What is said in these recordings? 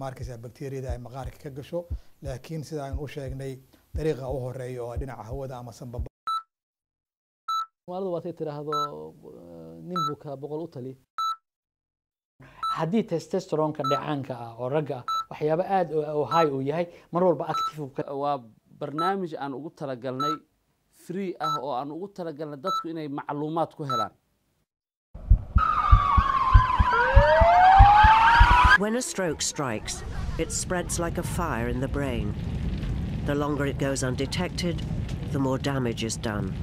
ma arkaysa bakteriyada ay maqaarka ka gasho laakiin sida aynu u sheegnay dariiqa u horeeya oo dhinaca hawada ama sanbaba soomaalida waatay tidhaahdo nin buka boqol u tali haddii testosteronka dheecaanka ah oo ragga ah waxyaabo aada oo high uu yahay mar walba active uu ka waa barnaamij aan ugu talagalnay free ah oo aan ugu talagalnay dadku inay macluumaad ku helaan When a stroke strikes, it spreads like a fire in the brain. The longer it goes undetected, the more damage is done.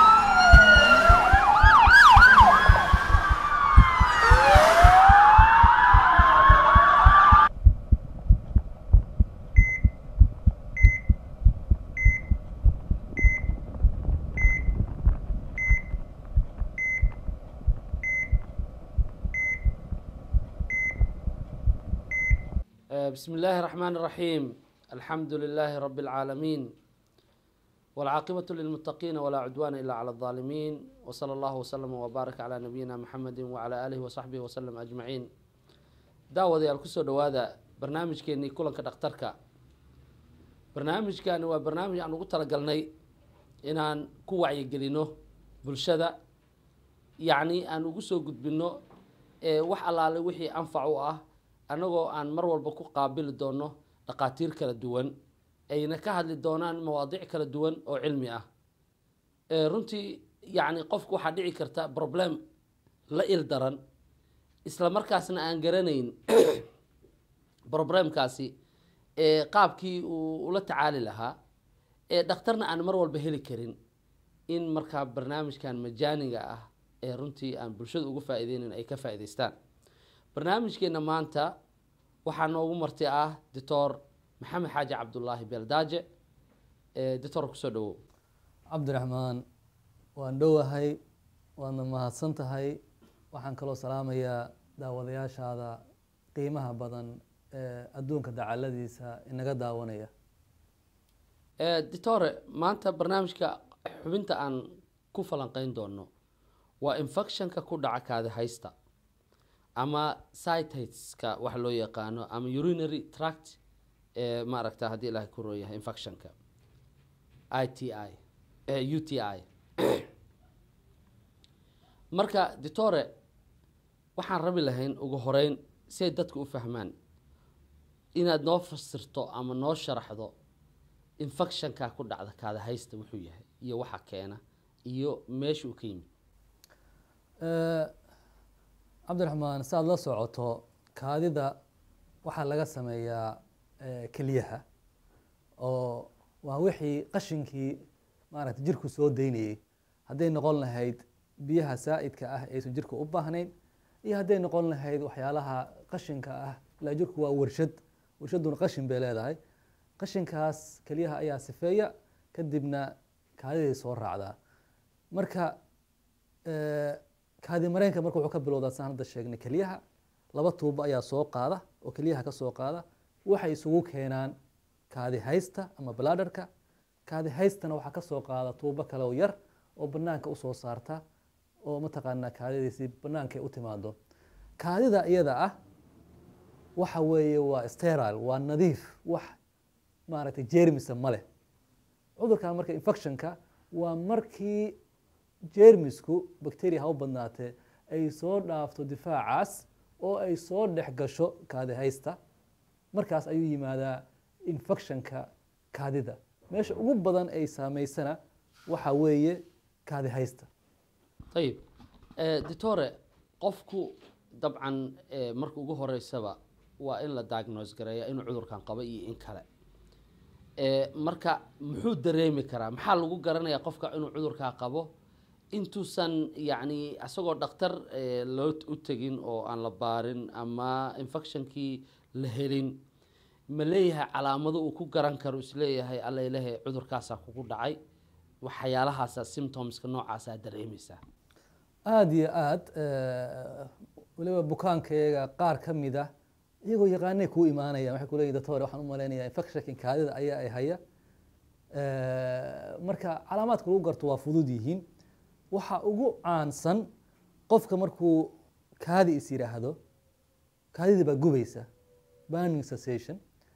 آه، بسم الله الرحمن الرحيم الحمد لله رب العالمين والعاقبة للمتقين ولا عدوان إلا على الظالمين وصلى الله وسلم وبارك على نبينا محمد وعلى آله وصحبه وسلم أجمعين داود يا الكسو دوادا برنامج كيني كلن كدكتركا برنامج كان هو برنامج أن قلت لقلني إن أن كوعي قلينو بلشدة يعني أن قصو قد بنو إيه وح الله وحي أنفعوا أه annagoo aan mar walba ku qaabili doono dhaqaatiir kala duwan ayna ka hadli doonaan mawaadiic kala duwan oo cilmi ah runtii yacni qofku waxaa dhici karta problem la il daran isla markaasna aan garanayn problemkaasi qaabkii uu ula tacaali lahaa ee dhakhtarna aan mar walba heli karin in markaa barnaamijkan majaaniga ah ee runtii aan bulshada uga faa'iideynayn ay ka faa'iidaystaan barnaamijkeena maanta waxaa noogu marti ah doctor maxamed xaaji cabdulaahi beeldaaje doctor kusoo dhawow cabdiraxmaan waan dhowahay waadna mahadsan tahay waxaan kaloo salaamayaa daawadayaashaada qiimaha badan ee adduunka dacaladiisa inaga daawanaya doctore maanta barnaamijka xubinta aan ku falanqeyn doono waa infectionka ku dhaca kaadi haysta ama cytiska wax loo yaqaano ama urinary tract ee maaragta haddii ilahay ku rooyahay infectionka i t i u t i marka doctore waxaan rabi lahayn ugu horeyn si ay dadka u fahmaan inaad noo fasirto ama noo sharaxdo infectionka ku dhacda kaada haysta wuxuu yahay iyo waxa keena iyo meesha uu ka yimid cabdiraxmaan si aada la socoto kaadida waxaa laga sameeyaa keliyaha oo waa wixii qashinkii maaragta jirku soo daynayey hadday noqon lahayd biyaha saa'idka ah aysan jirku u baahnayn iyo hadday noqon lahayd waxyaalaha qashinka ah ilaa jirku waa warshad warshadduna qashin bay leedahay qashinkaas keliyaha ayaa sifeeya kadibna kaadiday soo raacdaa marka kaadi mareenka marka wuxuu ka bilowdaa saan hadda sheegnay keliyaha laba tuubo ayaa soo qaada oo keliyaha ka soo qaada waxay isugu keenaan kaadi haysta ama bladharka kaadi haystana waxaa ka soo qaada tuubo kale oo yar oo banaanka usoo saarta oo mataqaanaa kaadidiisi banaanka ay u timaado kaadida iyada ah waxa weeye waa sterile waa nadiif wax maaragtay jermisa ma leh cudurkan marka infectionka waa markii jermisku bacteria ha u badnaatee ay soo dhaafto difaacaas oo ay soo dhex gasho kaadi haysta markaas ayuu yimaadaa infectionka kaadida meesha ugu badan ay saameysana waxa weeye kaadi haysta ayib doctore qofku dabcan marka ugu horeysaba waa in la diagnose gareeya inuu cudurkan qabo iyo in kale marka muxuu dareemi karaa maxaa lagu garanayaa qofka inuu cudurkaa qabo intuusan yacni isagoo dhakhtar loo u tegin oo aan la baarin ama infectionkii la helin ma leeyahay calaamado uu ku garan karo isleeyahay allailehe cudurkaasaa kugu dhacay waxyaalahaasa symptomska noocaasaa dareemaysaa aada iyo aada weliba bukaankayaga qaar ka mid ah iyagoo yaqaanay kuu imaanayaan waxay kuleeyihin doctor waxaan u malaynayaa infectionka kaadida ayaa ay haya marka calaamaadka lagu garto waa fudud yihiin waxa ugu caansan qofka markuu kaadi is yidhaahdo kaadidii baa gubaysa burning sensation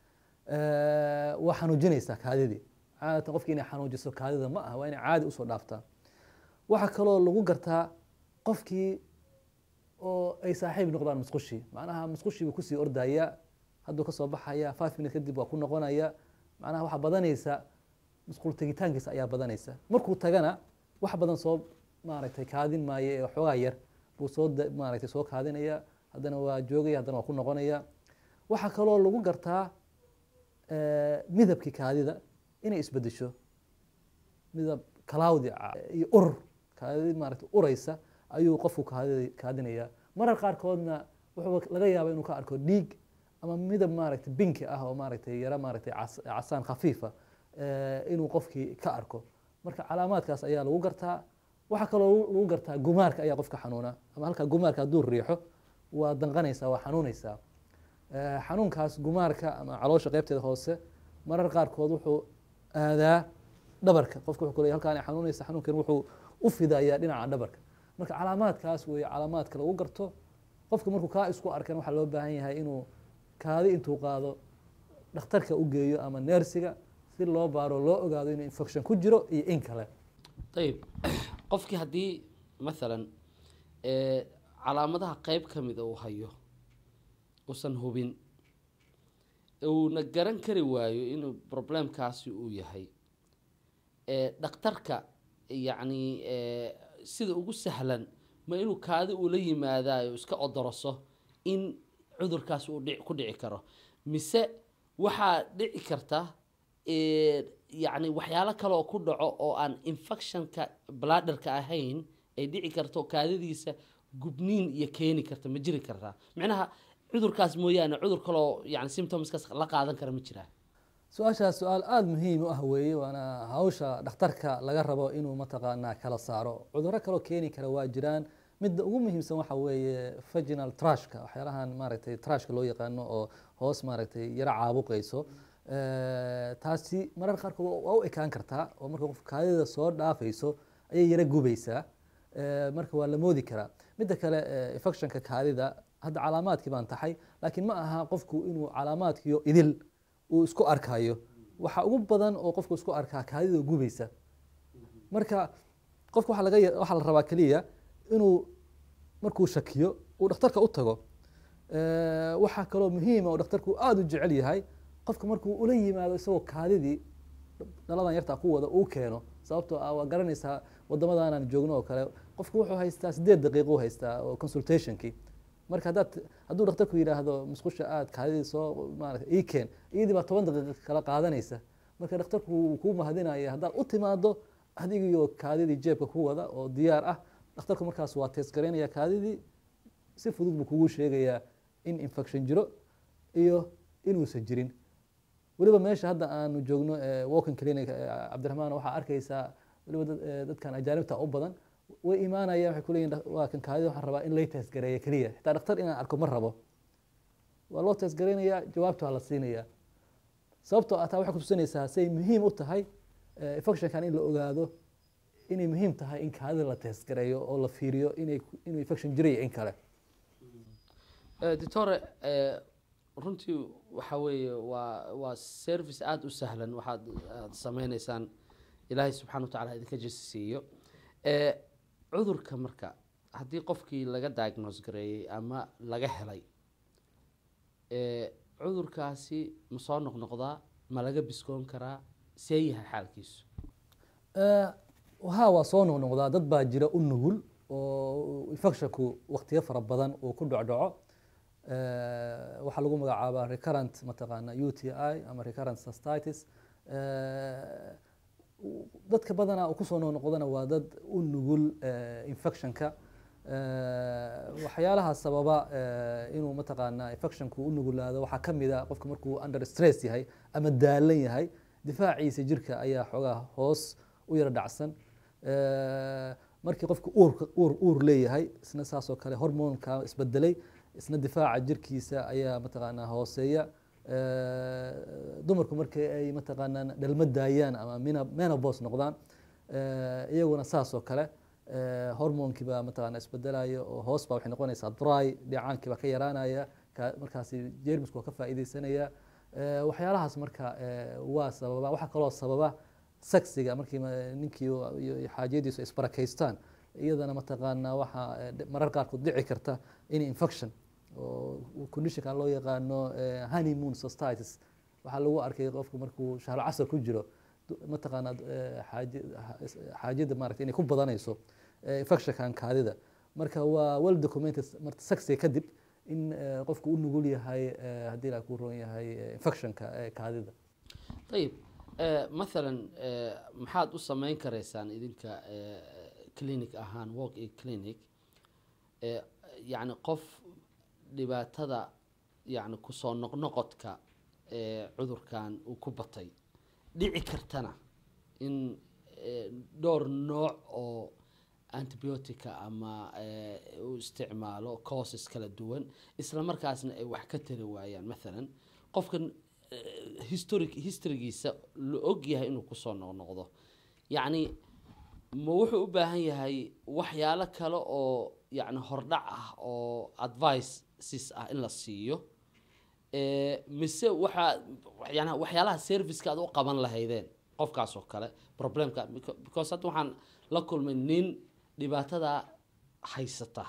Eh, waa xanuujinaysaa kaadidii caadatan qofki inay xanuujiso kaadida ma aha waa inay caadi usoo dhaaftaa waxaa kaloo lagu gartaa qofkii oo ay saaxiib noqdaan musqushii macnaha musqushii buu kusii ordaya hadduu kasoo baxaya five minutes kadib waa ku noqonaya macnaha waxaa badanaysa musqul tegitaankiisa ayaa badanaysa markuu tagana wax badan soo maaragtay kaadin maayo ee xoogaa yar buu soo da- maaragtay soo kaadinaya haddana waa joogaya haddana waa ku noqonaya waxaa kaloo lagu gartaa eh, midabkii kaadida inay isbedesho midab cloudy ah iyo ur kaadi maaragtay uraysa ayuu qofku kaadi kaadinaya marar qaarkoodna wuxuu laga yaaba inuu ka arko dhiig ama midab maaragtay binki ah oo maaragtay yaro maaragtay cas- casaan khafiifa eh, inuu qofkii ka arko marka calaamaadkaas ayaa lagu gartaa waxaa kaloo lagu- lagu gartaa gumaarka ayaa qofka xanuuna ama halka gumaarka hadduu riixo waa danqanaysaa waa xanuunaysaa Eh, xanuunkaas gumaarka ama caloosha qeybteeda hoose marar qaarkood wuxuu aadaa dhabarka qofka wuxuu ku leeyahay halkaan ay xanuunaysa xanuunkan wuxuu u fidayaa dhinaca dhabarka marka calaamaadkaas weeye calaamaadka lagu garto qofka markuu kaa isku arkan waxaa loo baahan yahay inuu kaadi intuu qaado dhakhtarka u geeyo ama neersiga si loo baaro loo ogaado inuu infection ku jiro iyo in kale ayib qofkii haddii maalan eh, calaamadaha qeyb ka mida uu hayo uusan hubin uuna garan kari waayo inuu problemkaasi uu yahay eh, dhakhtarka yacni eh, sida ugu sahlan ma inuu kaadi ula yimaadaayo iska odoroso in cudurkaas uu dhic- ku dhici karo mise waxaa dhici karta eh, yacni waxyaalo kale oo ku dhaco oo aan infectionka bladderka ahayn ay dhici karto kaadidiisa gubniin iyo keeni karta ma jiri kartaa micnaha cudurkaas mooyaane cudur kaloo yani symptomskaas la qaadan kara ma jiraa su-aashaas su-aal aada muhiim u ah weeye waana hawsha dhakhtarka laga rabo inuu mataqaanaa kala saaro cudurro kaloo keeni kara waa jiraan midda ugu muhiimsan waxa weeye vaginal trashka waxyaalahan maaragtay trashka loo yaqaano oo hoos maaragtay yaro caabuqayso Eh, taasi marar qaarkood waa u ekaan kartaa oo marka qof kaadida soo dhaafayso ayay yaro gubaysaa Eh, marka waa la moodi karaa midda kale eh, infectionka kaadida hadda calaamaadkii baan taxay laakiin ma aha qofku inuu calaamaadkiyo idil uu isku arkayo waxa ugu badan oo qofku isku arkaa kaadida gubaysa marka qofka waxaa laga ya- waxaa la rabaa keliya inuu markuu shakiyo uu dhakhtarka u tago Eh, waxaa kaloo muhiima oo dhakhtarku aada u jecel yahay qofka markuu ula yimaado isagoo kaadidii dhaladan yartaa ku wada uu keeno sababtoo ah waa garanaysaa wadamadaanaan joogno oo kale qofku wuxuu haystaa sideed daqiiqo u haystaa oo consultationkii marka haddaad hadduu dhakhtarku yidhaahdo musqusha aad kaadidii soo maarata ii keen iyadii baa toban daqiiqo kala qaadanaysa marka dhakhtarku wuu kuu mahadinaya haddaad u timaado adigiyo kaadidii jeebka ku wada oo diyaar ah dhakhtarku markaas waa tees garaynaya kaadidii si fudud buu kugu sheegayaa in infection jiro iyo inuusan jirin weliba meesha hadda aanu joogno eh, walking clinic eh, cabdiraxmaan waxaa arkaysaa weliba dad- eh, dadkan ajaanibta u badan way imaanayaan waxay kuleeyihin "Dhak- waa kan kaadida waxaan rabaa in lay teesgareeya keliya xitaa dhakhtar inaan arko ma rabo waa loo teesgaraynayaa jawaabta waa la siinayaa sababtoo ah taa waxay kutusinaysaa say muhiim u tahay eh, infectionkan in la ogaado inay muhiim tahay in kaadida la teesgareeyo oo la fiiriyo inay inuu infection jirayo in kale Eh, doctore eh, runtii waxa weeye waa waa service aada u sahlan waxaad aad sameyneysaan ilaahay subxana wa tacala idinka jisi siiyo Eh, cudurka marka haddii qofkii laga diagnose gareeyey ama laga helay eh, cudurkaasi ma soo noqnoqdaa ma laga biskoon karaa see yahay xaalkiisu Eh, haa waa soo noqnoqdaa dad baa jira u nugul oo infectionku waqtiyo fara badan uu ku dhocdhaco Eh, waxaa lagu magacaabaa recurrent mataqaana u t i ama recurrent cystitis Eh, u- dadka badanaa uu kusoo noqnoqdana waa dad u nugul eh, infectionka Eh, waxyaalaha sababa eh, inuu mataqaana infectionku u nugulaado waxaa ka mid a qofka markuu under stress yahay ama daalan yahay difaaciisa jirka ayaa xoogaa hoos u yara dhacsan Eh, markii qofka uurka uur uur leeyahay isna saasoo kale hormoonka isbedelay isna difaaca jirkiisa ayaa mataqaanaa hooseeya Eh, dumarku markii ay mataqaanaa dhalmo daayaan ama mena- menopause noqdaan eh, iyaguna saasoo kale eh, hormoonkii baa mataqaanaa isbedelaya oo hoos baa waxay noqonaysaa dry dhicaankii baa ka yaraanaya ka- markaasi jeermisku waa ka faa'iideysanaya Eh, waxyaalahaas marka eh, waa sababa waxaa kaloo sababa saksiga markii ma- ninkii iyo iyo xaajiyadiisu ay isbarakaystaan iyadana mataqaanaa waxaa eh, dhi- marar qaarkood dhici karta in infection oo conditionka loo yaqaano eh, honeymoon societies waxaa lagu arkay qofku markuu shahro casar ku jiro du- mataqaanaa eh, xaaji- ha- is- xaajiyada maaragtay inay ku badanayso eh, infectionkan kaadida marka waa well documented marta saksiga kadib in eh, qofku u nugul yahay eh, haddii la ku roon yahay eh, infectionka eh, kaadida ayib eh, mathalan eh, maxaad u samayn karaysaan idinka eh, clinic ahaan walk in clinic eh, yacni qof dhibaatada yacni kusoo noqnoqodka eh, cudurkan uu ku batay dhici kartana in eh, dhowr nooc oo antibiotica ama eh, uu isticmaalo causes kala duwan isla markaasna ay wax ka tari waayaan mathalan qofkan eh, historic historygiisa la og yahay inuu kusoo noqnoqdo yacni ma wuxuu u baahan yahay waxyaalo kale oo yacni hordhac ah oo advices ah in la siiyo Eh, mise waxaa yani waxyaalaha serviceka aad u qaban lahaydeen qofkaas oo kale problemka beca- because hadda waxaan la kulmay nin dhibaatada haysata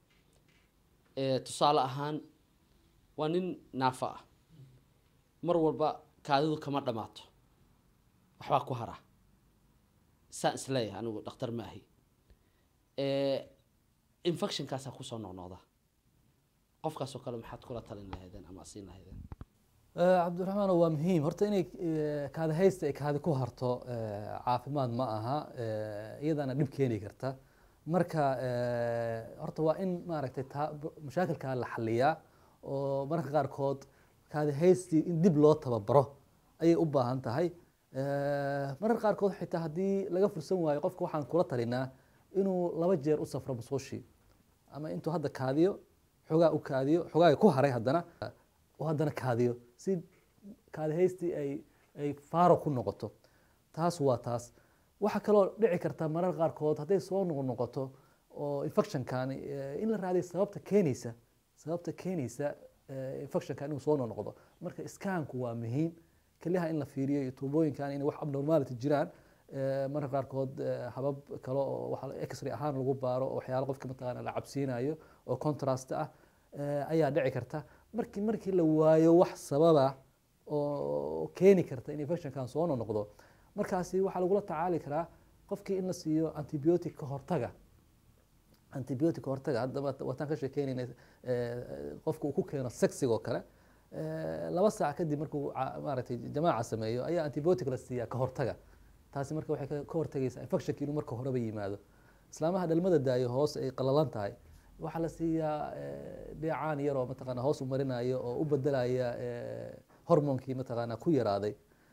Eh, tusaale ahaan waa nin naafa ah mar walba kaadidu kama dhamaato waxbaa ku hara saan isleeyahay anigu dhakhtar ma ahi Eh, infectionkaasaa kusoo noqnoqda qofkaasoo kale maxaad kula talin lahaydeen ama siin lahaydeen Eh, cabdiraxmaan waa muhiim horta inay eh, kaadi haysta ay kaadi ku harto eh, caafimaad ma aha eh, iyadana dhib keeni karta marka eh, horta waa in maaragtay taa mashaakilkaa la xaliyaa oo mararka qaarkood kaadi haystii in dib loo tababaro ayay u baahan tahay Eh, mararka qaarkood xitaa haddii laga fursan waayo qofka waxaan kula talinaa inuu laba jeer u safro musqushii ama intuu hadda kaadiyo xogaa u kaadiyo xogaaga ku haray haddana oo haddana kaadiyo si kaadi haystii ay ay faaro ku noqoto taas waa taas waxaa kaloo dhici karta marar qaarkood hadday soo noqnoqoto oo infectionkan eh, in la raadiyo sababta keenaysa sababta keenaysa eh, infectionkan inuu soo noqnoqdo marka iskaanku waa muhiim kelyaha in la fiiriyo iyo tuubooyinkan inay wax abnormality jiraan eh, mararka qaarkood eh, habab kale oo waxa la- x-ray ahaan lagu baaro oo waxyaalo qofka mataqaana la cabsiinayo oo contrast ah eh, ayaa dhici karta markii markii la waayo wax sababa oo keeni karta in infectionkan soo noqdo markaasi waxaa lagula tacaali karaa qofkii in la siiyo antibiotic ka hortaga antibiotic ka hortaga hadda waat- waataan ka sheekeynayna eh, qofka uu ku keeno sexiga oo kale eh, laba saac kadib markuu ca- maaragtay jamaaca sameeyo ayaa antibiotic la siiyaa ka hortaga taasi marka waxay ka- ka hortagaysaa infectionki inuu marka horeba yimaado islaamaha dhalmada daayo hoos ay qalalan tahay waxaa la siiyaa eh, dheecaan yar oo mataqaana hoos u marinayo oo u bedelaya eh, hormoonkii mataqaana ku yaraaday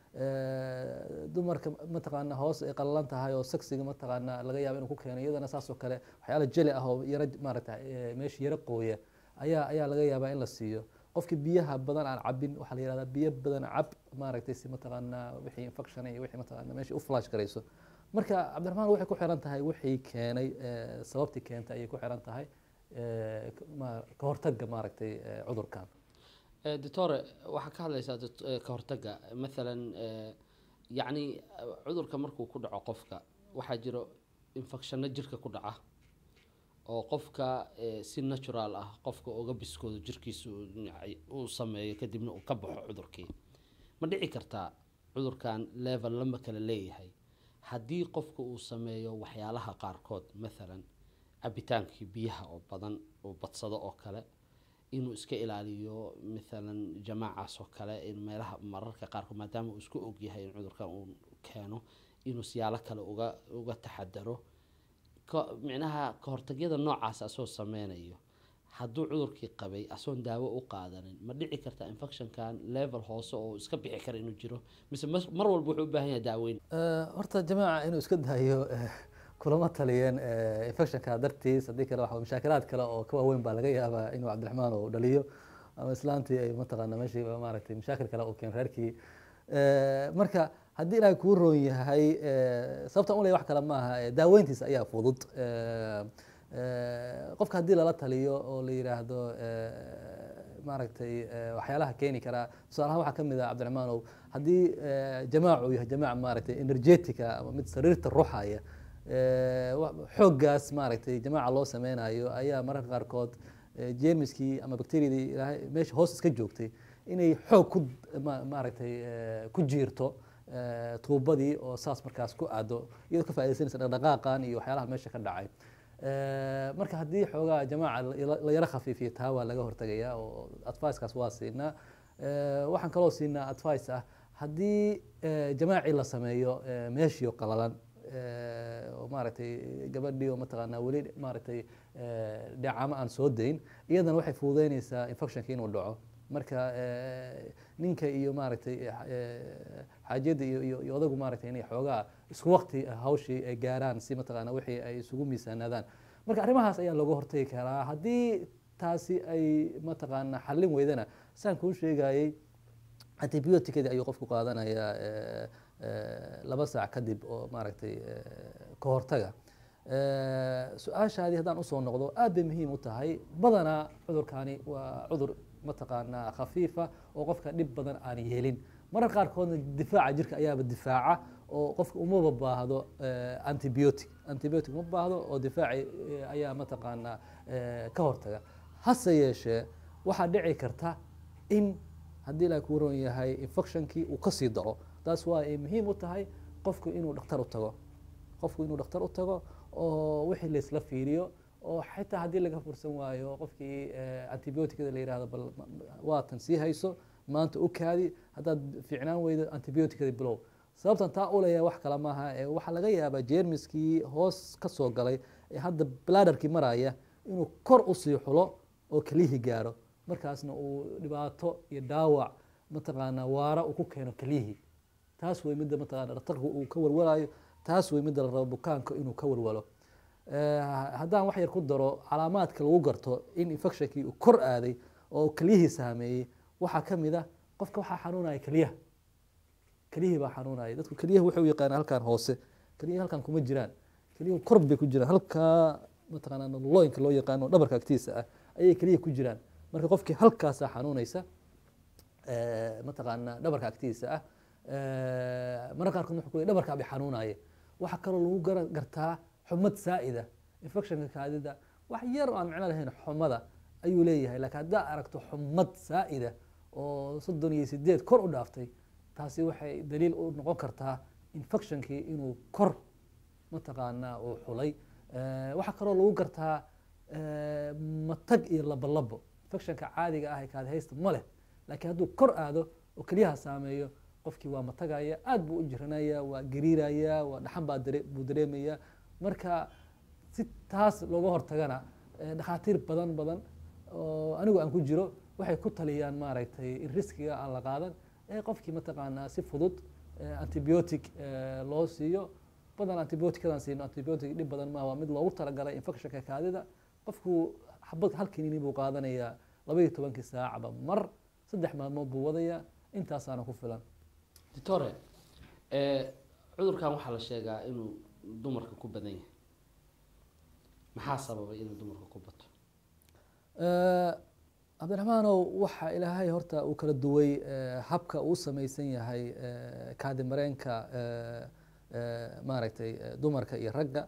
Eh, dumarka mataqaana hoos ay qalalan tahay oo sexiga mataqaana laga yaabo inuu ku keeno iyadana saas oo kale waxyaala jeli ah oo yaro maaragta eh, meesha yaro qooya ayaa ayaa laga yaabaa in la siiyo qofkii biyaha badan aan cabin waxaa la yihahdaa biyo badan cab maaragtay si mataqaana wixii infection iyo wixii mataqaana meesha u flash garayso marka cabdiraxmaan waxay ku xiran tahay wixii keenay eh, sababtii keentay ayay ku xiran tahay eh, k- ma- ka hortagga maaragtay eh, cudurkan Eh, doctore waxaa ka hadlaysaa doct- eh, ka hortagga mathalan eh, yacni eh, cudurka markuu ku dhaco qofka waxaa jiro infectionno jirka ku dhaca oo qofka eh, si natural ah qofka uga biskoodo jirkiisa uu nacay- uu sameeyo kadibna uu ka baxo cudurkii ma dhici kartaa cudurkan level lama kala leeyahay haddii qofka uu sameeyo waxyaalaha qaarkood mathalan cabitaankii biyaha oo badan uu badsado oo kale inuu iska ilaaliyo mathalan jamaacaas oo kale in meelaha mararka qaarkood maadaama uu isku ogyahay in cudurkan uu keeno inuu siyaalo kale uga uga taxadaro ka- micnaha kahortagyada noocaas asoo sameynayo hadduu cudurkii qabay asoon daawo u qaadanin ma dhici karta infectionkan level hoose oo iska bixi kara inuu jiro mise mas- mar walba wuxuu u baahan yahay daaweyn Eh, horta jamaaca inuu iska daayo eh, kulama taliyeen eh, infectionka dartiis haddii kale waxa mashaakilaad kale oo ka waaweyn baa laga yaabaa inuu cabdiraxmaan uu dhaliyo ama islaantii ay mataqaana meeshii maaragtay mashaakil kale uu keeno reerkii Eh, marka haddii ilaahay kuu roon yahay eh, sababta un leh wax kale maaha eh, daaweyntiisa ayaa fudud Eh, eh, qofka haddii lala taliyo oo la yidhaahdo eh, maaragtay eh, waxyaalaha keeni karaa tusaalahaan waxaa ka mid ah cabdiraxmaanow haddii eh, jamaacu yahay jamaac maaragtay energetica ama mid sariirta ruuxaya eh, wa- xooggaas maaragtay jamaaca loo sameynayo ayaa mararka qaarkood eh, jeermiskii ama bakteriyadii ilaahay meesha hoos iska joogtay inay xoog ku ma- maaragtay eh, ku jiirto eh, tuubadii oo saas markaas ku aado iyadoo ka faaidaysanaysa dhaqdhaqaaqan iyo waxyaalaha meesha ka dhacay Eh, marka haddii xoogaa jamaaca la- la yaro khafiifiyo taa waa laga hortagaya oo advicekaas waa siinaa Eh, waxaan kaloo siinaa advice ah haddii eh, jamaacii la sameeyo eh, meeshii oo qalalan eh, oo maaragtay gabadhii oo mataqaanaa weli maaragtay eh, dhacamo aan soo dayn iyadana waxay fududeynaysaa infectionka inuu dhaco marka eh, ninka iyo maaragtay eh, xaajiyadda iyo iyo- iyo odagu maaragtay inay xoogaa isku waqti hawshii ay gaaraan si mataqaana wixii ay isugu miisaanaadaan marka arrimahaas ayaa looga hortagi karaa haddii taasi ay mataqaana xallin weydana saan kuu sheegayey antibioticadii ayuu qofku qaadanayaa eh, eh, laba saac kadib oo maaragtay eh, ka hortaga Eh, su-aashaadii haddaan usoo noqdo aad bay muhiim u tahay badanaa cudurkani waa cudur mataqaanaa khafiifa oo qofka dhib badan aan yeelin marar qaarkoodna difaaca jirka ayaaba difaaca oo qofka umaba baahdo eh, antibiotic antibiotic uma baahdo oo difaaci eh, ayaa mataqaanaa eh, ka hortaga hase yeeshee waxaa dhici karta in haddii ilaahay kuu ron yahay infectionkii uu kasii daco taas waa ay muhiim u tahay qofku inuu dhakhtar u tago qofku inuu dhakhtar u tago oo wixii laysla fiiriyo oo xitaa haddii laga fursan waayo qofkii eh, antibioticada la yihahdo bal ma- ma- waatan sii hayso maanta u kaadi haddaad fiicnaan weydo antibioticada bilow sababtan taa u leeyahay wax kale maaha ee waxaa laga yaabaa jeermiskii hoos ka soo galay ee hadda bladderkii maraya inuu kor usii xulo oo kelihii gaaro markaasna uu dhibaato iyo dhaawac mataqaanaa waara uu ku keeno kelihii taas wey midda mataqaana dhakhtarku uu ka walwalayo taas wey midda la rabo bukaanka inuu ka walwalo Eh, haddaan wax yar ku daro calaamaadka lagu garto in infectionkii uu kor aaday oo kelyihii saameeyey waxaa ka mid ah qofka waxaa xanuunaya kelyaha kelyihii baa xanuunaya dadku kelyaha waxay u yaqaanaan halkan hoose kelyihi halkan kuma jiraan kelyuhu kor bay ku jiraan halkaa mataqaanaa looyinka loo yaqaano dhabarka agtiisa ah ayay keliya ku jiraan marka qofkii halkaasaa xanuunaysa eh, mataqaanaa dhabarka agtiisa ah Eh, mararka qaarkood wuxuu ku leeyahay dhabarkaa bay xanuunaaye waxaa kaloo lagu gara- gartaa xumad saa'ida infectionka kaadida wax yar oo aan micno lahayn xumada ayuu leeyahay laakiin haddaa aragto xumad saa'ida oo soddon iyo sideed kor u dhaaftay taasi waxay daliil u noqon kartaa infectionkii inuu kor mataqaanaa uu xulay Eh, waxaa kaloo lagu gartaa eh, matag iyo labolabo infectionka caadiga ah ee kaadihaysta ma leh laakiin hadduu kor aado oo keliyaha saameeyo qofkii waa matagaya aad buu u jiranaya waa gariiraya waa dhaxan baa dare- buu dareemaya marka si taas looga hortagana eh, dhakhaatiir badan badan oo anigu aan ku jiro waxay ku taliyaan maaragtay in riskiga aan la qaadan ee qofkii mataqaanaa si fudud eh, antibiotic eh, loo siiyo badan antibioticadaan siino antibiotic dhib badan maaha waa mid loogu talagalay infectionka kaadida qofku xabad hal kiniini buu qaadanayaa labaiyo tobankii saacba mar saddex maalmood buu wadayaa intaasaana ku filan doctore eh, cudurkan waxaa la sheegaa inuu dumarka ku badan yahay maxaa sababay inuu dumarka ku bato Eh, cabdiraxmaanow waxa ilaahay horta uu kala duway eh, habka uu samaysan yahay eh, kaadi mareenka eh, eh, maaragtay eh, dumarka iyo ragga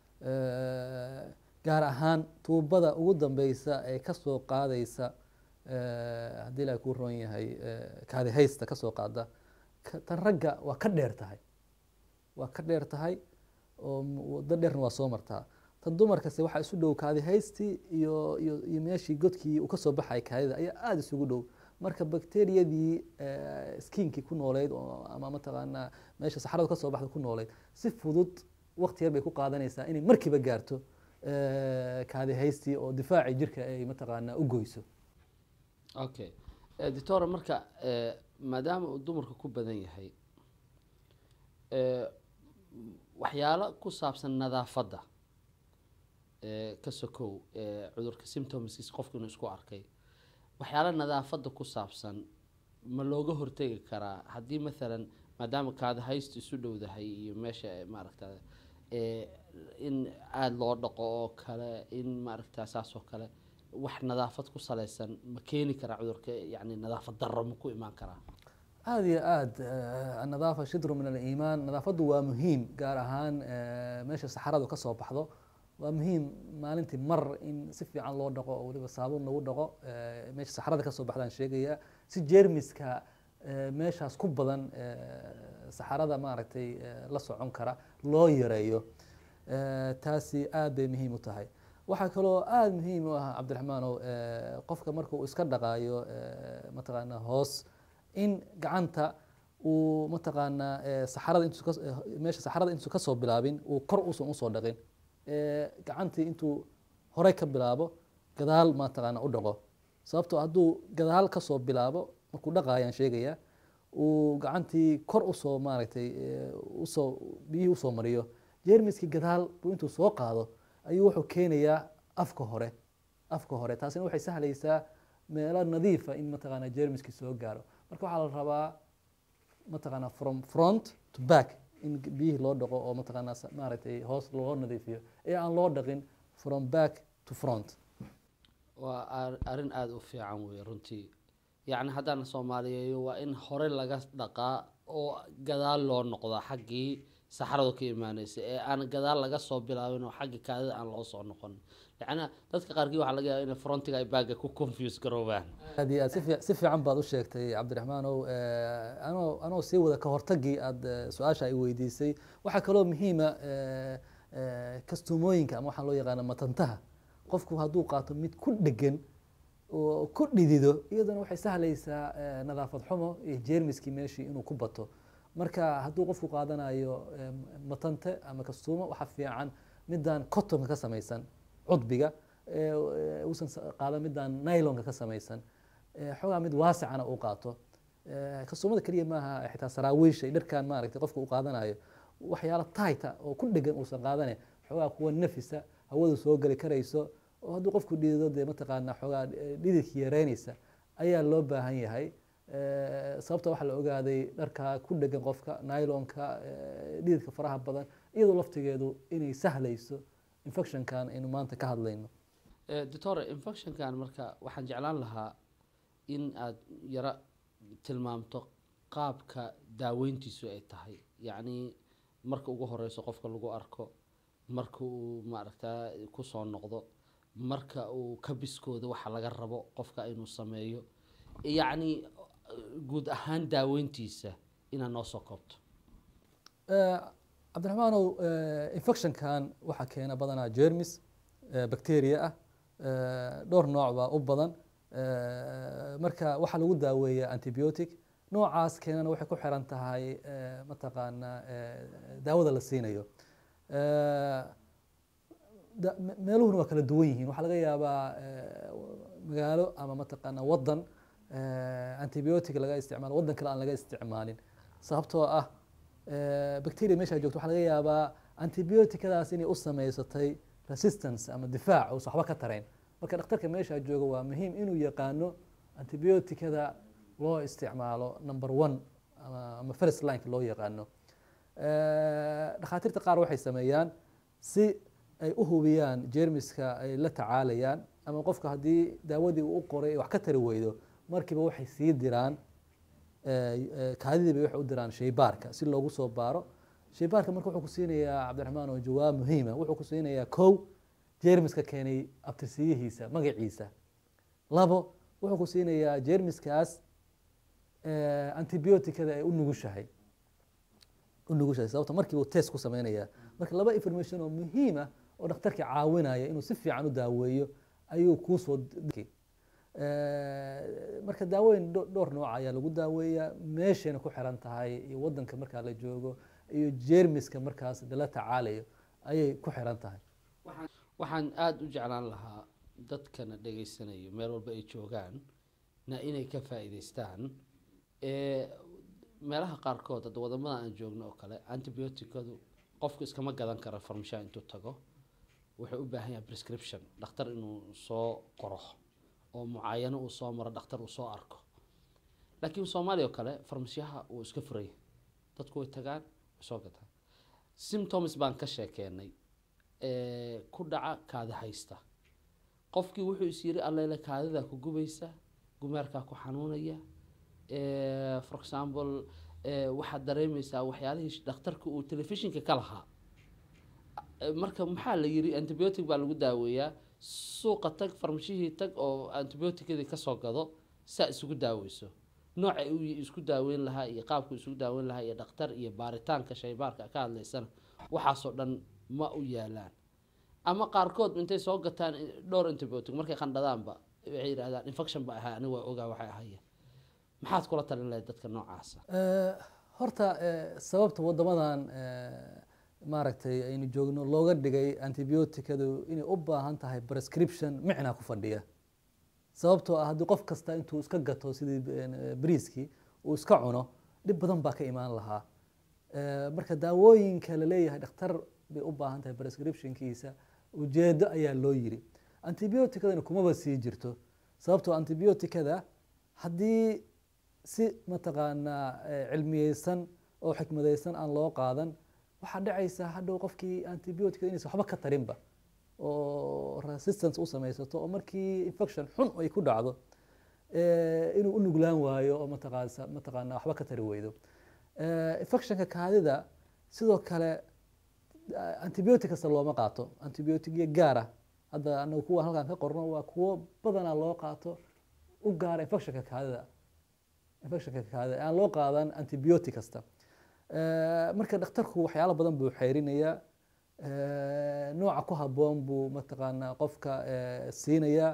Eh, gaar ahaan tuubada ugu dambeysa ee kasoo qaadaysa eh, haddii ilaahay kuu roon yahay eh, kaadi haysta kasoo qaada ka- tan ragga waa ka dheer tahay waa ka dheer tahay oo m- waddo dheerna waa soo martaa tan dumarkase waxaa isu dhow kaadi haystii iyo iyo iyo meeshii godkii uu kasoo baxay kaadida ayaa aada isugu dhow marka bakteriyadii eh, skinkii ku nooleyd oo ama mataqaanaa meesha saxaradu kasoo baxda ku nooleyd si fudud waqti yar bay ku qaadanaysaa inay markiiba gaarto eh, kaadi haystii oo difaacii jirka ay mataqaanaa u goyso okay Eh, doctore marka eh, maadaama uu dumarka ku badan yahay eh, waxyaalo ku saabsan nadaafadda eh, ka sokow eh, cudurka symptomskiis qofku inuu isku arkay waxyaalo nadaafadda ku saabsan ma looga hortegi karaa haddii maalan maadaama kaada haystu isu dhowdahay iyo meesha eh, maaragta eh, in aada loo dhaqo oo kale in maaragta saas oo kale wax nadaafad ku salaysan ma keeni karaa cudurka yani nadaafad darro ma ku imaan karaa aada iyo aada anadaafa shidru min aliimaan nadaafaddu waa muhiim gaar ahaan eh, meesha saxaradu ka soo baxdo waa muhiim maalintii mar in si fiican loo dhaqo oo weliba saabuun lagu dhaqo eh, meesha saxarada ka soo baxdaan sheegaya si jeermiska eh, meeshaas ku badan eh, saxarada maaragtay eh, la socon kara loo yareeyo Eh, taasi aad bay muhiim u tahay waxaa kaloo aada muhiim u ah cabdiraxmaanow eh, qofka marka uu iska dhaqaayo eh, mataqaanaa hoos in gacanta uu mataqaanaa eh, saxarada intuu ka- eh, meesha saxarada intuu ka soo bilaabin uu kor usan usoo dhaqin Eh, gacantii intuu horey ka bilaabo gadaal mataqaanaa u dhaqo sababtoo hadduu gadaal ka soo bilaabo markuu dhaqaayaan sheegaya uu gacantii kor usoo maaragtay eh, usoo biyihii usoo mariyo jeermiskii gadaal buu intuu soo qaado ayuu wuxuu keenayaa afka hore afka hore taasina waxay sahlaysaa meelo nadiifa in mataqaanaa jeermiskii soo gaaro marka waxaa la rabaa mataqaanaa from front to back in biyihii loo dhaqo oo mataqaanaa sa- maaragtay hoos loo nadiifiyo ee aan loo dhaqin from back to front waa ar- arrin aada u fiican wey runtii yacni haddaan soomaaliyeeyo waa in hore laga dhaqaa oo gadaal loo noqdaa xaggii saxaradu ka imaaneysa ee aan gadaal laga soo bilaabin oo xagga kaadida aan loo soo noqon yacni dadka qaarkii waxaa laga yaaba inay frontiga ay baaga ku confuse garoobaan aad iyo aad si fiic- si fiican baad u sheegtay cabdiraxmaanow Eh, anoo anoo sii wada ka hortagii aad eh, su-aasha ay weydiisay waxaa kaloo muhiima eh, eh, kastumooyinka ama waxaa loo yaqaana matantaha qofku hadduu qaato mid ku dhegan oo ku dhidido iyadana waxay sahlaysaa eh, nadaafad xumo iyo jeermiskii meeshii inuu ku bato marka hadduu qofku qaadanayo eh, matante ama kastuumo waxaa fiican midaan cottonka ka samaysan cudbiga eh, eh, uusan sa- qaadan midaan nylonka ka samaysan eh, xoogaa mid waasicana uu qaato Eh, kastuumada keliya maaha eh, xitaa saraawiisha iyo dharkan maaragtay qofka uu qaadanayo waxyaalo tighta oo ku dhegan uusan qaadane xoogaa kuwa nafisa hawadu soo geli karayso oo hadduu qofku dhidido dee mataqaana xoogaa eh, dhididka yareynaysa ayaa loo baahan yahay Eh, sababta waxaa la ogaaday dharka ku dhegan qofka nylonka eh, dhididka faraha badan iyadoo laftigeedu inay sahlayso infectionkan aynu maanta ka hadlayno Eh, doctor infectionkan marka waxaan jeclaan lahaa in aad yaro tilmaamto qaabka daaweyntiisu ay tahay yacni marka ugu horeyso qofka lagu arko marka uu maaragtaa kusoo noqdo marka uu ka biskooda waxa laga rabo qofka inuu sameeyo yacni guud ahaan daaweyntiisa inaad noo soo koobto Eh, cabdiraxmaanow eh, infectionkan waxaa keena badanaa jermis eh, bacteria ah eh, dhowr nooc baa u badan Eh, marka waxaa lagu daaweeyaa antibiotic noocaas keenana waxay ku xiran tahay eh, mataqaanaa eh, daawada la siinayo Eh, da- me- meeluhuna waa kala duwan yihiin waxaa laga yaabaa eh, magaalo ama mataqaanaa wadan eh, antibiotic laga isticmaalo wadan kale aan laga isticmaalin sababtoo ah eh, bacteria meesha joogto waxaa laga yaabaa antibioticadaas inay u samaysatay resistance ama difaac uusan waxba ka tarayn marka dhakhtarka meesha jooga waa muhiim inuu yaqaano antibioticada loo isticmaalo number one ama, ama first lineka loo yaqaano Eh, dhakhaatiirta qaar waxay sameeyaan si ay u hubiyaan jeermiska ay la tacaalayaan ama qofka haddii daawadii uu u qoray ay wax ka tari weydo markiiba waxay sii diraan eh, eh, kaadidii bay waxay u diraan shaybaarka si loogu soo baaro shaybaarka marka wuxuu ku siinayaa cabdiraxmaan oo jawaab muhiima wuxuu ku siinayaa kow jeermiska keenay abtirsiyihiisa magaciisa labo wuxuu ku siinayaa jeermiskaas eh, antibioticada ay u nugushahay u nugushahay sababta markii uu test ku sameynaya marka laba information oo muhiim ah oo dhakhtarka caawinaya inuu si fiican u daaweeyo ayuu kuusoo d- Eh, marka daaweyn dho- dhowr nooc ayaa lagu daaweeyaa meeshayna ku xiran tahay iyo wadanka markaa la joogo iyo jeermiska markaas lala tacaalayo ayay ku xiran tahay waxaan aada u jeclaan lahaa dadkana dhegaysanayo meel walba ay joogaan na inay ka faa'iidaystaan ee meelaha qaarkood hadda wadamada aan joogno oo kale antibioticadu qofku iskama gadan karo farmashaa intuu tago wuxuu u baahan yahay prescription dhakhtar inuu soo qoro oo mucaayano uu soo maro dhakhtar uu soo arko laakiin soomaaliya oo kale farmasyaha uu iska furaya dadku way tagaan way soo gataan symptoms baan ka sheekeenay ee ku dhaca kaada haysta qofkii wuxuu is yiri allele kaadidaa ku gubaysa gumeerkaa ku xanuunaya Eh, for example eh, waxaad dareemeysaa waxyaalihii dhakhtarka uu telefishinka ka lahaa Eh, marka maxaa la yiri antibiotic baa lagu daaweeyaa suuqa tag farmashihii tag oo antibioticadii kasoo gado saa isugu daaweyso nooca uu isku daaweyn lahaa iyo qaabku isugu daaweyn lahaa iyo dhakhtar iyo baaritaanka shaybaarka ka hadlaysana waxaasoo dhan ma u yaalaan ama qaarkood intay soo gataan dhowr antibiotic markay qandhadaanba waxay yidhahdaan infection ba ahaa aniga waa ogaa waxay ahayeen maxaad kula talin lahayd dadka noocaasa Eh, horta eh, sababta wadamadan eh, maaragtay aynu joogno looga dhigay antibioticadu inay u baahan tahay prescription micnaa ku fadhiya sababtoo ah haddii qof kasta intuu iska gato sidii eh, bariiskii uu iska cuno dhib badan baa ka imaan lahaa Eh, marka daawooyinka la leeyahay dhakhtar bay u baahan tahay prescriptionkiisa ujeedo ayaa loo yiri antibioticadana kumaba sii jirto sababtoo antibioticada haddii si mataqaanaa eh, cilmiyeysan oo xikmadeysan aan loo qaadan waxaa dhacaysa hadhow qofkii antibioticada inaysan waxba ka tarinba oo resistance u samaysato oo markii infection xun ay ku dhacdo eh, inuu u nuglaan waayo oo mataqaasa mataqaanaa waxba ka tari weydo Eh, infectionka kaadida sidoo kale eh, antibiotic kasta looma qaato antibioticyo gaara hadda anagu kuwa halkan ka qorno waa kuwo badanaa loo qaato u gaara infectionka kaadida infectionka kaadida aan loo qaadan antibiotic kasta Eh, marka dhakhtarku waxyaalo badan buu xeerinayaa Eh, nooca ku habboon buu mataqaanaa qofka eh, siinayaa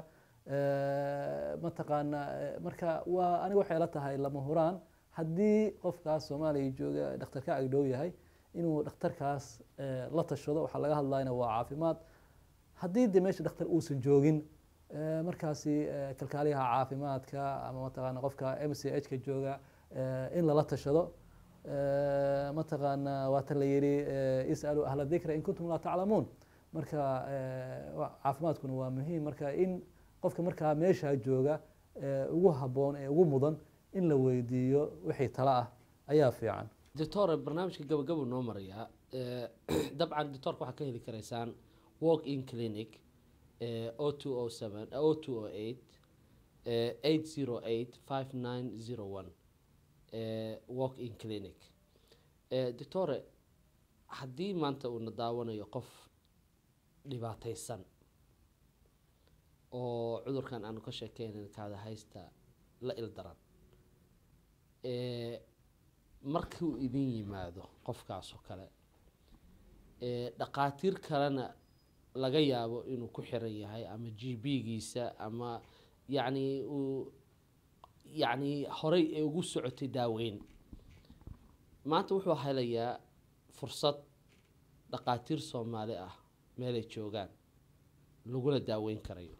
Eh, mataqaanaa eh, marka waa aniga waxay la tahay lama huraan haddii qofkaas soomaaliya jooga dhakhtar ka agdhow yahay inuu dhakhtarkaas eh, la tashado waxaa laga hadlayna waa caafimaad haddii de meesha dhakhtar uusan joogin eh, markaasi eh, kalkaaliyaha caafimaadka ama mataqaana qofka m c h ka jooga eh, in lala tashado Eh, mataqaana waata la yidhi eh, is'aluu ahla dikra in kuntum laa taclamuun marka eh, wa- caafimaadkuna waa muhiim marka in qofka markaa meeshaa jooga eh, ugu habboon ee ugu mudan in la weydiiyo wixii tala ah ayaa fiican doctore barnaamijka gabagabuu noo marayaa Eh, dabcan doctorka waxaa ka heli karaysaan walk in clinic o two o seven o two o eight eight zero eight five nine zero one walk in clinic Eh, doctore haddii maanta uuna daawanayo qof dhibaataysan oo cudurkan aanu ka sheekeynan kaada haysta la ildaran Eh, markii uu idin yimaado qofkaas oo kale eh, dhaqaatiir kalena laga yaabo inuu ku xiran yahay ama g b-giisa ama yacni uu yacni horey ee ugu socotay daaweyn maanta wuxuu helayaa fursad dhaqaatiir soomaali ah meelay joogaan laguna daaweyn karayo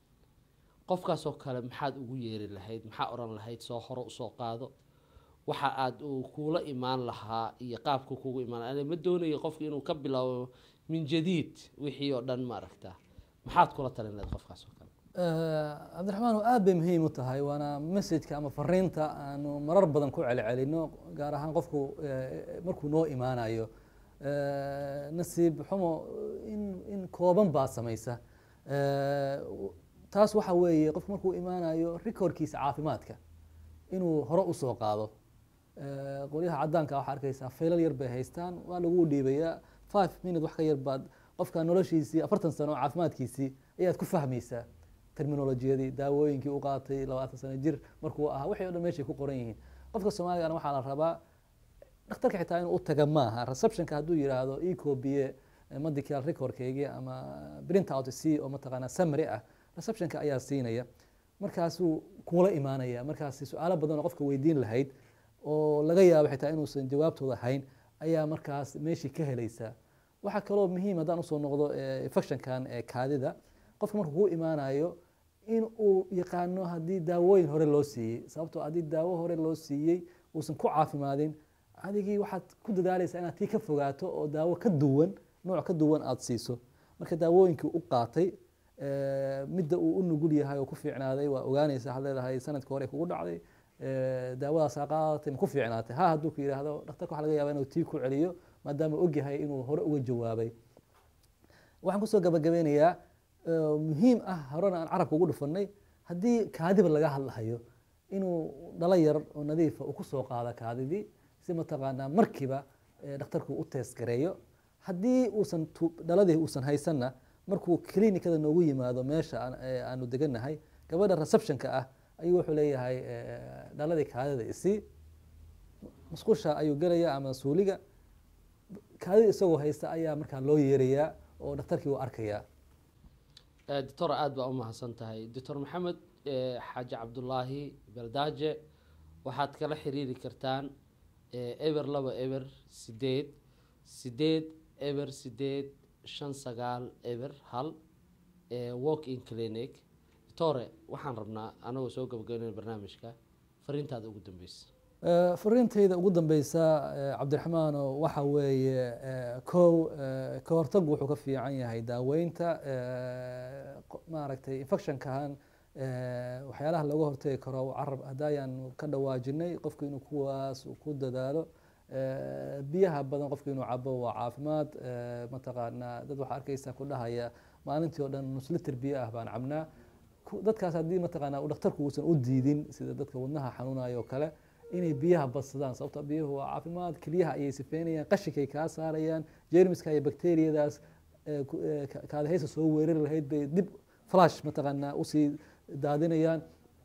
qofkaas oo kale maxaad ugu yeeri lahayd maxaa odhan lahayd soo hore usoo qaado waxa aad uu kuula imaan lahaa iyo qaabku kugu imaan lahaa ma doonayo qofka inuu ka bilaabo min jadiid wixii oo dhan ma aragta maxaad kula talin lahayd qofkaas oo kale cabdiraxmaan aad bay muhiim u tahay waana messajka ama fariinta aanu marar badan ku celcelino gaar ahaan qofku eh, markuu noo imaanayo Eh, nasiib xumo in in kooban baa samaysa Eh, taas waxa weeye qofku markuu imaanayo recordkiisa caafimaadka inuu hore usoo qaado Eh, qolyaha cadaanka waxaa arkaysaa faylal yar bay haystaan waa lagu dhiibayaa five minute wax ka yar baad qofka noloshiisii afartan sano oo caafimaadkiisii ayaad ku fahmaysaa terminolojiyadii daawooyinkii u qaatay labaatan sano jir markuu ahaa wixii o dhan meeshay ku qoran yihiin qofka soomaaligana waxaa la rabaa dhakhtarka xitaa inuu u taga maaha receptionka hadduu yidhaahdo ecobiye medical recordkeygii ama print out c oo mataqaanaa summary ah receptionka ayaa siinaya markaasuu kuula imaanaya markaasi su-aalo badan oo qofka weydiin lahayd oo laga yaabo xitaa inuusan jawaabtooda hayn ayaa markaas meeshii ka helaysaa waxaa kaloo muhiim haddaan usoo noqdo eh, infectionkan ee kaadida qofka markuu ku imaanayo in uu yaqaano haddii daawooyin hore loo siiyey sababtoo haddii daawo hore loo siiyey uusan ku caafimaadin adigii waxaad ku dadaalaysaa inaad tii ka fogaato oo daawo ka duwan nooc ka duwan aada siiso marka daawooyinkii u qaatay eh, midda uu u nugul yahay oo ku fiicnaaday waa ogaanaysa waxaad leedahay sanadka hore kugu dhacday eh, daawadaasaa qaadatay ma ku fiicnaatay ha hadduu ku yidhaahdo dhakhtarka waxa laga yaaba inuu tii ku celiyo maadaama ogyahay inuu hore uga jawaabay waxaan kusoo gabagabeynayaa eh, muhiim ah horena aan carabka ugu dhufanay haddii kaadiba laga hadlahayo inuu dhalo yar oo nadiifa uu kusoo qaado kaadidii si mataqaanaa markiiba eh, dhakhtarku u teesgareeyo haddii uusan tu- dhaladii uusan haysanna markuu klinikada noogu yimaado meesha aan- ee aanu degannahay gabadha receptionka ah ayuu wuxuu leeyahay eh, dhaladii kaadida isii musqusha ayuu gelaya ama suuliga kaadida isagoo haysta ayaa markaa loo yeerayaa oo dhakhtarkii uu arkayaa Eh, doctor aad baa u mahadsan tahay doctor maxamed eh, xaaji cabdulaahi baldaaje waxaad kala xiriiri kartaan eh, eber laba eber sideed sideed eber sideed shan sagaal eber hal eh, walk in clinic doctore waxaan rabnaa anagoo soo gabagabeynaya barnaamijka fariintaada ugu dambeysa Eh, fariintayda ugu dambeysa eh, cabdiraxmaano waxa weeye eh, kow eh, ka hortagu wuxuu ka fiican yahay daaweynta eh, qo- maaragtay infectionkan eh, waxyaalaha looga hortagi karo carab haddayaan ka dhawaajinay qofku inuu kuwaas uu ku dadaalo Eh, biyaha badan qofku inuu cabo waa caafimaad eh, mataqaanaa dad waxaa arkeysa ku dhahaya maalintii oo dhan nus liter biyo ah baan cabnaa ku- dadkaas haddii mataqaanaa uu dhakhtarku uusan u diidin sida dadka wadnaha xanuunayo oo kale inay biyaha badsadaan sababto biyuhu waa caafimaad keliyaha ayay sifeynayaan qashinkay kaa saarayaan jeermiska iyo bakteriyadaas ee ku- ee ka- kaadahaysa soo weerari lahayd bay dib flash mataqaanaa usii daadinayaan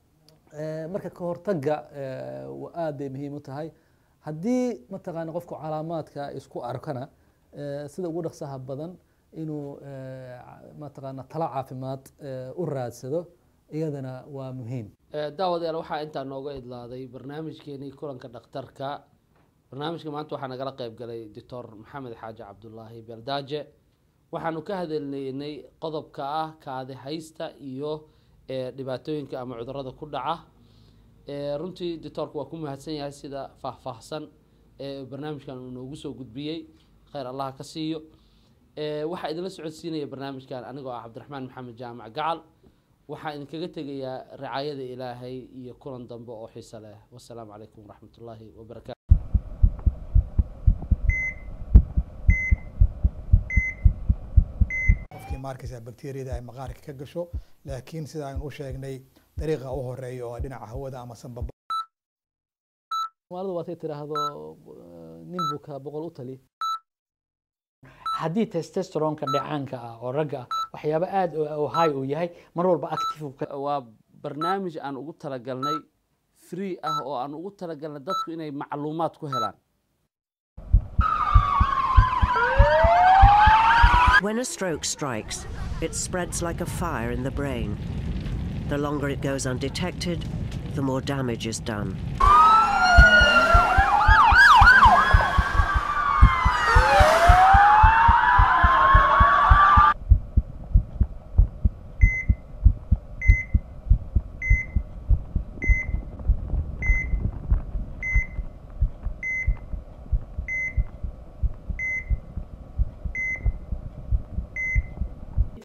Eh, marka ka hortagga eh, wa- aad bay muhiim u tahay haddii mataqaana qofku calaamaadka isku arkana eh, sida ugu dhaqsaha badan inuu eh, ca- mataqaana talo caafimaad eh, u raadsado iyadana waa muhiim Eh, daawadayaal waxaa intaa nooga idlaaday barnaamijkeenii kulanka dhakhtarka barnaamijka maanta waxaa nagala qayb galay doctor maxamed xaaji cabdulaahi beeldaaje waxaanu ka hadalnaynay qodobka ah kaadi haysta iyo eh, dhibaatooyinka ama cudurada ku dhaca Eh, runtii doctorku waa ku mahadsan yahay sida faahfaahsan ee barnaamijkan uu noogu soo gudbiyey khayr allah ka siiyo Eh, waxaa idinla socodsiinaya barnaamijkan anigoo ah cabdiraxmaan maxamed jaamac gacal waxaa idinkaga tegayaa ricaayada ilaahay iyo kulan dambe oo xiiso leh wasalaamu calaykum waraxmat ullaahi wabarakaatu qofkii maarkaysa bakteriyada ay maqaarka ka gasho laakiin sida aynu u sheegnay dariiqa u horeeya oo dhinaca hawada ama sanbaba soomaalida waatay tidhaahdo eh, nin buka boqol u tali haddii testosteronka dhacaanka ah oo ragga ah waxyaabo aad u high uu yahay mar walba active uu ka waa barnaamij aan ugu talagalnay free ah oo aan ugu talagalnay dadku inay macluumaad ku helaan When a stroke strikes, it spreads like a fire in the brain. The longer it goes undetected, the more damage is done.